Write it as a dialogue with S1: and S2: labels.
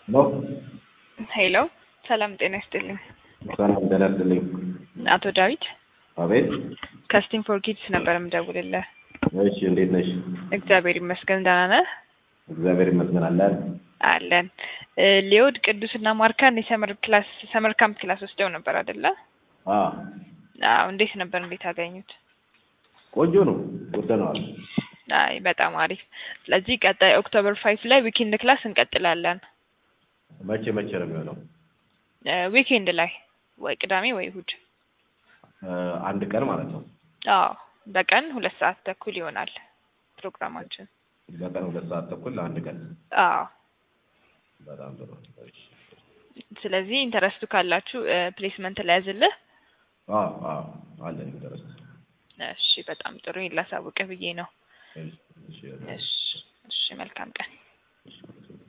S1: ሄሎ
S2: ሄሎ ሰላም ጤና ይስጥልኝ።
S1: ሰላም ጤና ይስጥልኝ።
S2: አቶ ዳዊት
S1: አቤት።
S2: ከስቲም ፎር ኪድስ ነበር የምደውልልህ።
S1: እሺ እንዴት ነሽ?
S2: እግዚአብሔር ይመስገን ደህና ነህ?
S1: እግዚአብሔር ይመስገን አለን።
S2: አለን። እ ሊዮድ ቅዱስና ማርካን የሰመር ክላስ ሰመር ካምፕ ክላስ ወስደው ነበር አይደለ?
S1: አ
S2: አዎ። እንዴት ነበር? እንዴት አገኙት?
S1: ቆንጆ ነው፣ ወደነዋል።
S2: አይ በጣም አሪፍ። ስለዚህ ቀጣይ ኦክቶበር ፋይቭ ላይ ዊኬንድ ክላስ እንቀጥላለን።
S1: መቼ መቼ ነው የሚሆነው?
S2: እ ዊኬንድ ላይ ወይ ቅዳሜ ወይ እሁድ።
S1: እ አንድ ቀን ማለት ነው።
S2: አዎ በቀን ሁለት ሰዓት ተኩል ይሆናል ፕሮግራማችን።
S1: በቀን ሁለት ሰዓት ተኩል ለአንድ ቀን።
S2: አዎ
S1: በጣም ጥሩ። እሺ።
S2: ስለዚህ ኢንተረስቱ ካላችሁ ፕሌስመንት ላይ ያዝልህ።
S1: አ አ አለን ኢንተረስት።
S2: እሺ በጣም ጥሩ ላሳውቅህ ብዬ ነው።
S1: እሺ እሺ
S2: እሺ እሺ መልካም ቀን።
S1: እሺ